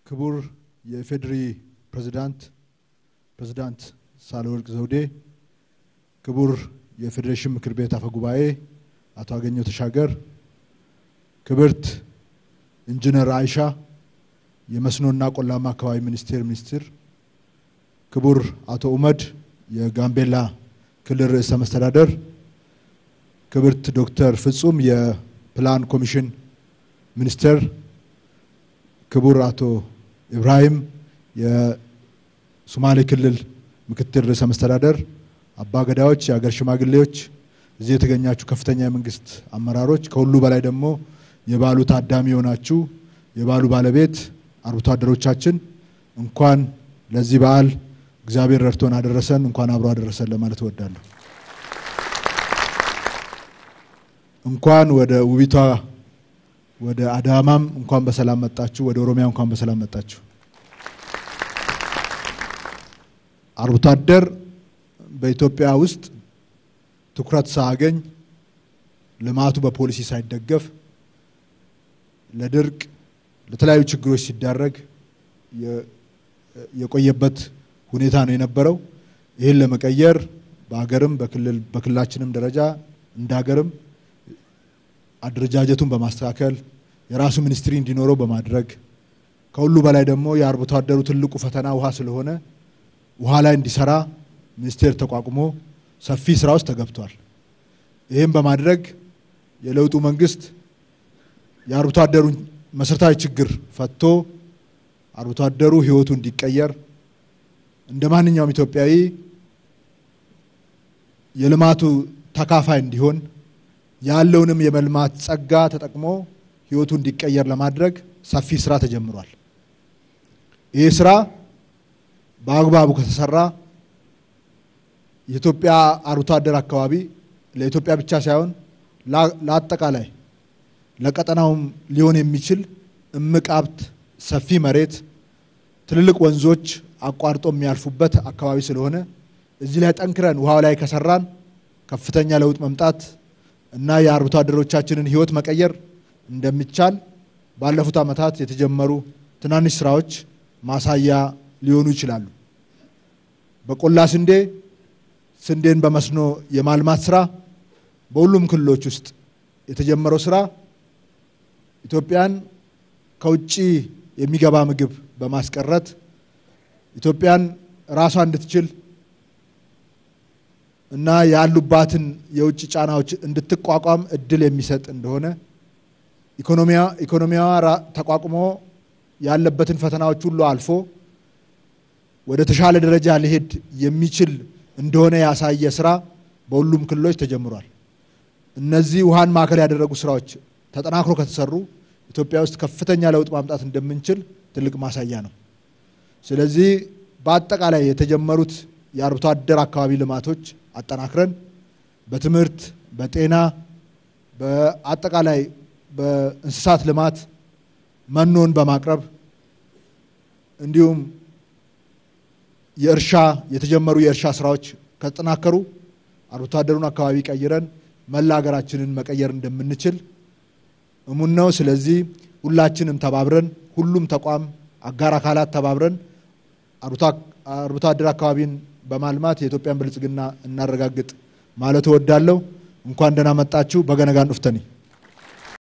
ክቡር የኢፌዴሪ ፕሬዝዳንት ፕሬዝዳንት ሳህለወርቅ ዘውዴ፣ ክቡር የፌዴሬሽን ምክር ቤት አፈ ጉባኤ አቶ አገኘሁ ተሻገር፣ ክብርት ኢንጂነር አይሻ የመስኖና ቆላማ አካባቢ ሚኒስቴር ሚኒስትር፣ ክቡር አቶ ኡመድ የጋምቤላ ክልል ርዕሰ መስተዳደር፣ ክብርት ዶክተር ፍጹም የፕላን ኮሚሽን ሚኒስትር፣ ክቡር አቶ ኢብራሂም የሶማሌ ክልል ምክትል ርዕሰ መስተዳደር፣ አባ ገዳዎች፣ የሀገር ሽማግሌዎች፣ እዚህ የተገኛችሁ ከፍተኛ የመንግስት አመራሮች፣ ከሁሉ በላይ ደግሞ የበዓሉ ታዳሚ የሆናችሁ የበዓሉ ባለቤት አርብቶ አደሮቻችን እንኳን ለዚህ በዓል እግዚአብሔር ረድቶን አደረሰን፣ እንኳን አብሮ አደረሰን ለማለት እወዳለሁ። እንኳን ወደ ውቢቷ ወደ አዳማም እንኳን በሰላም መጣችሁ፣ ወደ ኦሮሚያ እንኳን በሰላም መጣችሁ። አርብቶ አደር በኢትዮጵያ ውስጥ ትኩረት ሳያገኝ ልማቱ በፖሊሲ ሳይደገፍ ለድርቅ ለተለያዩ ችግሮች ሲዳረግ የቆየበት ሁኔታ ነው የነበረው። ይህን ለመቀየር በሀገርም በክልል በክልላችንም ደረጃ እንደ ሀገርም አደረጃጀቱን በማስተካከል የራሱ ሚኒስትሪ እንዲኖረው በማድረግ ከሁሉ በላይ ደግሞ የአርብቶ አደሩ ትልቁ ፈተና ውሃ ስለሆነ ውሃ ላይ እንዲሰራ ሚኒስቴር ተቋቁሞ ሰፊ ስራ ውስጥ ተገብቷል። ይህም በማድረግ የለውጡ መንግስት የአርብቶ አደሩን መሰረታዊ ችግር ፈቶ አርብቶ አደሩ ህይወቱ እንዲቀየር እንደ ማንኛውም ኢትዮጵያዊ የልማቱ ተካፋይ እንዲሆን ያለውንም የመልማት ጸጋ ተጠቅሞ ህይወቱ እንዲቀየር ለማድረግ ሰፊ ስራ ተጀምሯል። ይህ ስራ በአግባቡ ከተሰራ የኢትዮጵያ አርብቶ አደር አካባቢ ለኢትዮጵያ ብቻ ሳይሆን ለአጠቃላይ ለቀጠናውም ሊሆን የሚችል እምቅ ሀብት፣ ሰፊ መሬት፣ ትልልቅ ወንዞች አቋርጦ የሚያልፉበት አካባቢ ስለሆነ እዚህ ላይ ጠንክረን ውሃው ላይ ከሰራን ከፍተኛ ለውጥ መምጣት እና የአርብቶ አደሮቻችንን ህይወት መቀየር እንደሚቻል ባለፉት ዓመታት የተጀመሩ ትናንሽ ስራዎች ማሳያ ሊሆኑ ይችላሉ። በቆላ ስንዴ ስንዴን በመስኖ የማልማት ስራ በሁሉም ክልሎች ውስጥ የተጀመረው ስራ ኢትዮጵያን ከውጭ የሚገባ ምግብ በማስቀረት ኢትዮጵያን ራሷ እንድትችል እና ያሉባትን የውጭ ጫናዎች እንድትቋቋም እድል የሚሰጥ እንደሆነ ኢኮኖሚዋ ተቋቁሞ ያለበትን ፈተናዎች ሁሉ አልፎ ወደ ተሻለ ደረጃ ሊሄድ የሚችል እንደሆነ ያሳየ ስራ በሁሉም ክልሎች ተጀምሯል። እነዚህ ውሃን ማዕከል ያደረጉ ስራዎች ተጠናክሮ ከተሰሩ ኢትዮጵያ ውስጥ ከፍተኛ ለውጥ ማምጣት እንደምንችል ትልቅ ማሳያ ነው። ስለዚህ በአጠቃላይ የተጀመሩት የአርብቶ አደር አካባቢ ልማቶች አጠናክረን በትምህርት፣ በጤና፣ በአጠቃላይ በእንስሳት ልማት መኖን በማቅረብ እንዲሁም የእርሻ የተጀመሩ የእርሻ ስራዎች ከተጠናከሩ አርብቶ አደሩን አካባቢ ቀይረን መላ ሀገራችንን መቀየር እንደምንችል እሙን ነው። ስለዚህ ሁላችንም ተባብረን ሁሉም ተቋም አጋር አካላት ተባብረን አርብቶ አደር አካባቢን በማልማት የኢትዮጵያን ብልጽግና እናረጋግጥ ማለት እወዳለሁ። እንኳን ደህና መጣችሁ። በገነጋን ዱፍተኒ